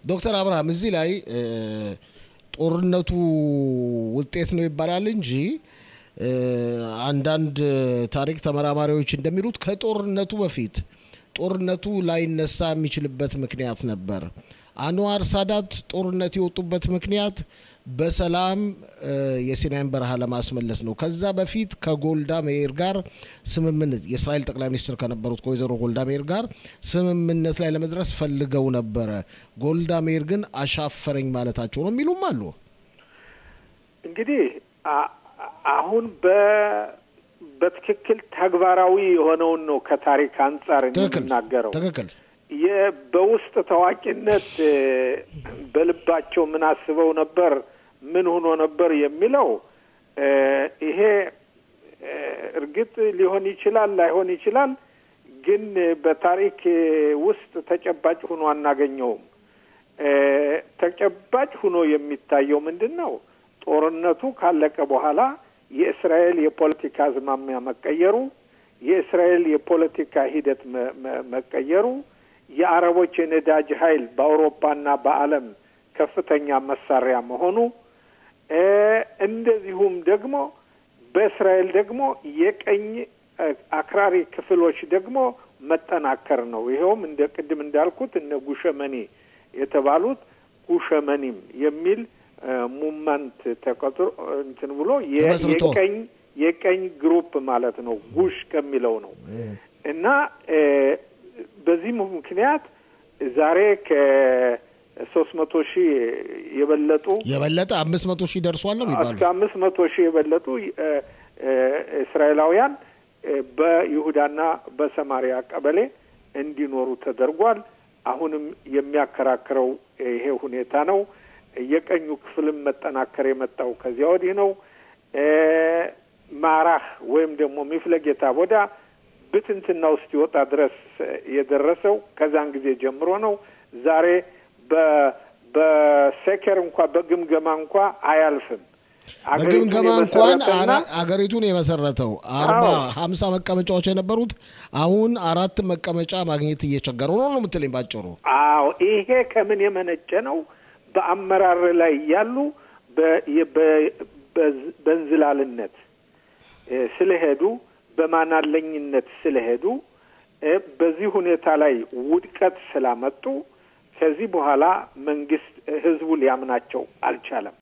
ዶክተር አብርሃም እዚህ ላይ ጦርነቱ ውጤት ነው ይባላል እንጂ አንዳንድ ታሪክ ተመራማሪዎች እንደሚሉት ከጦርነቱ በፊት ጦርነቱ ላይነሳ የሚችልበት ምክንያት ነበር። አንዋር ሳዳት ጦርነት የወጡበት ምክንያት በሰላም የሲናይን በረሃ ለማስመለስ ነው። ከዛ በፊት ከጎልዳ ሜይር ጋር ስምምነት የእስራኤል ጠቅላይ ሚኒስትር ከነበሩት ከወይዘሮ ጎልዳ ሜይር ጋር ስምምነት ላይ ለመድረስ ፈልገው ነበረ። ጎልዳ ሜይር ግን አሻፈረኝ ማለታቸው ነው የሚሉም አሉ። እንግዲህ አሁን በ በትክክል ተግባራዊ የሆነውን ነው ከታሪክ አንጻር የምናገረው። ትክክል በውስጥ ታዋቂነት በልባቸው ምን አስበው ነበር፣ ምን ሆኖ ነበር የሚለው ይሄ እርግጥ ሊሆን ይችላል፣ ላይሆን ይችላል። ግን በታሪክ ውስጥ ተጨባጭ ሆኖ አናገኘውም። ተጨባጭ ሆኖ የሚታየው ምንድን ነው? ጦርነቱ ካለቀ በኋላ የእስራኤል የፖለቲካ አዝማሚያ መቀየሩ፣ የእስራኤል የፖለቲካ ሂደት መቀየሩ፣ የአረቦች የነዳጅ ኃይል በአውሮፓና በዓለም ከፍተኛ መሳሪያ መሆኑ፣ እንደዚሁም ደግሞ በእስራኤል ደግሞ የቀኝ አክራሪ ክፍሎች ደግሞ መጠናከር ነው። ይኸውም እንደ ቅድም እንዳልኩት እነ ጉሸመኒ የተባሉት ጉሸመኒም የሚል ሙመንት ተቆጥሮ እንትን ብሎ የቀኝ የቀኝ ግሩፕ ማለት ነው። ጉሽ ከሚለው ነው እና በዚህ ምክንያት ዛሬ ከሶስት መቶ ሺህ የበለጡ የበለጠ አምስት መቶ ሺህ ደርሷል ነው የሚባሉት እስከ አምስት መቶ ሺህ የበለጡ እስራኤላውያን በይሁዳና በሰማሪያ ቀበሌ እንዲኖሩ ተደርጓል። አሁንም የሚያከራክረው ይሄ ሁኔታ ነው። የቀኙ ክፍልም መጠናከር የመጣው ከዚያ ወዲህ ነው። ማራህ ወይም ደግሞ ሚፍለጌታ ቦዳ ብትንትና ውስጥ ይወጣ ድረስ የደረሰው ከዛን ጊዜ ጀምሮ ነው። ዛሬ በሴከር እንኳ በግምገማ እንኳ አያልፍም። በግምገማ እንኳን አገሪቱን የመሰረተው አርባ ሀምሳ መቀመጫዎች የነበሩት አሁን አራት መቀመጫ ማግኘት እየቸገረው ነው ነው የምትለኝ ባጭሩ? አዎ ይሄ ከምን የመነጨ ነው? በአመራር ላይ ያሉ በእንዝላልነት ስለሄዱ በማናለኝነት ስለሄዱ በዚህ ሁኔታ ላይ ውድቀት ስላመጡ ከዚህ በኋላ መንግስት ህዝቡ ሊያምናቸው አልቻለም።